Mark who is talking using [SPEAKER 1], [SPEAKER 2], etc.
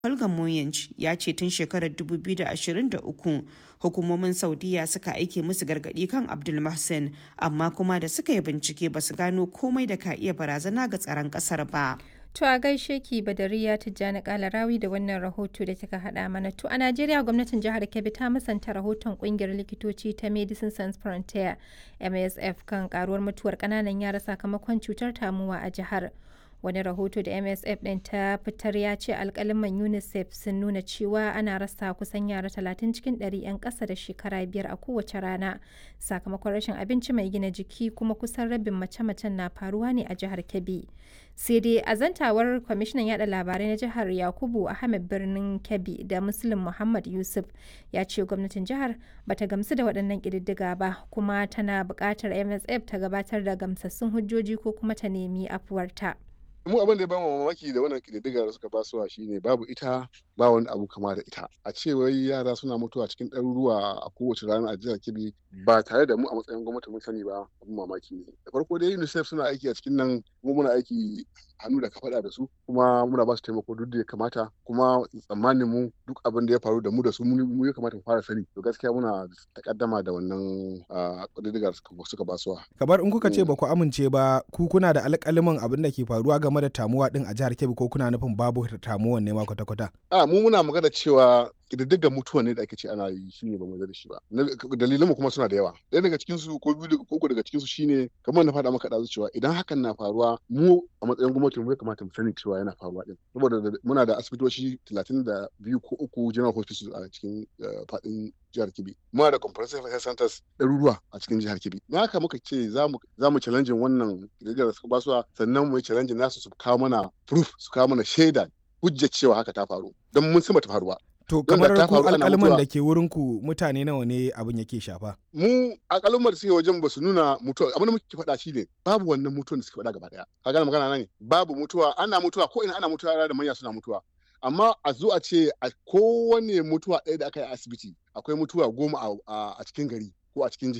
[SPEAKER 1] Holger Moyench ya ce tun shekarar 2023 hukumomin Saudiya suka aike musu gargadi kan Abdul Mahsen amma kuma da suka yi bincike ba su gano komai da ka iya barazana ga tsaron kasar ba.
[SPEAKER 2] To a gaishe ki Badariya Tijjani Kalarawi da wannan rahoto da kika haɗa mana. To a Najeriya gwamnatin jihar Kebbi ta musanta rahoton kungiyar likitoci ta Medicine Sans Frontier MSF kan karuwar mutuwar ƙananan yara sakamakon cutar tamuwa a jihar. Wani rahoto da MSF ɗin ta fitar ya ce alkaliman UNICEF sun nuna cewa ana rasa kusan yara 30 cikin 100 'yan ƙasa da shekara biyar a kowace rana sakamakon rashin abinci mai gina jiki kuma kusan rabin mace-macen na faruwa ne a jihar Kebbi. sai dai a zantawar kwamishinan yada labarai na jihar yakubu ahmed birnin kebbi da muslim muhammad yusuf ya ce gwamnatin jihar bata gamsu da waɗannan ƙididdiga ba kuma tana buƙatar msf ta gabatar da gamsassun hujjoji ko kuma ta nemi afuwarta.
[SPEAKER 3] mu abin da ya bamu mamaki da wannan kididdiga da suka basuwa shine babu ita ba wani abu kama da ita a ce wai yara suna mutuwa cikin ɗaruruwa a kowace rana a jihar kebbi ba tare da mu a matsayin gwamnati mun sani ba abin mamaki ne da farko dai unicef suna aiki a cikin nan kuma muna aiki hannu da kafaɗa da su kuma muna ba su taimako duk da ya kamata kuma tsammanin mu duk abin da ya faru da mu da su mu ya kamata mu fara sani to gaskiya muna takaddama da wannan kididdiga suka basuwa
[SPEAKER 4] kamar in kuka ce ba ku amince ba ku kuna da alƙaliman abin da ke faruwa game da tamuwa din a jihar Kebbi ko kuna nufin babu tamuwan ne ma kwata-kwata
[SPEAKER 3] a mu muna magana cewa ƙididdigar mutuwa ne da ake ce ana yi shi ne ba mu da shi ba dalilan mu kuma suna da yawa ɗaya daga cikin su ko biyu ko uku daga cikin su shine kamar na faɗa maka ɗazu cewa idan hakan na faruwa mu a matsayin gwamnati mu ya kamata mu sani cewa yana faruwa din saboda muna da asibitoci talatin da biyu ko uku general hospitals a cikin faɗin jihar Kebbi muna da comprehensive health centers ɗaruruwa a cikin jihar Kebbi na haka muka ce za mu challenge wannan ƙididdigar da suka basuwa sannan mu yi challenge nasu su kawo mana proof su kawo mana shaida hujjar cewa haka ta faru don mun san ta faruwa
[SPEAKER 4] To kamar ku alƙalman da ke wurin ku mutane nawa ne abin yake shafa?
[SPEAKER 3] Mu alƙalman da suke wajen ba su nuna mutuwa abin da muke faɗa shi ne babu wannan mutuwan da suke faɗa gaba ɗaya. Ka gane magana ne? Babu mutuwa ana mutuwa ko ina ana mutuwa yara da manya suna mutuwa. Amma a zo a ce a kowane mutuwa ɗaya da aka yi a asibiti akwai mutuwa goma a cikin gari ko a cikin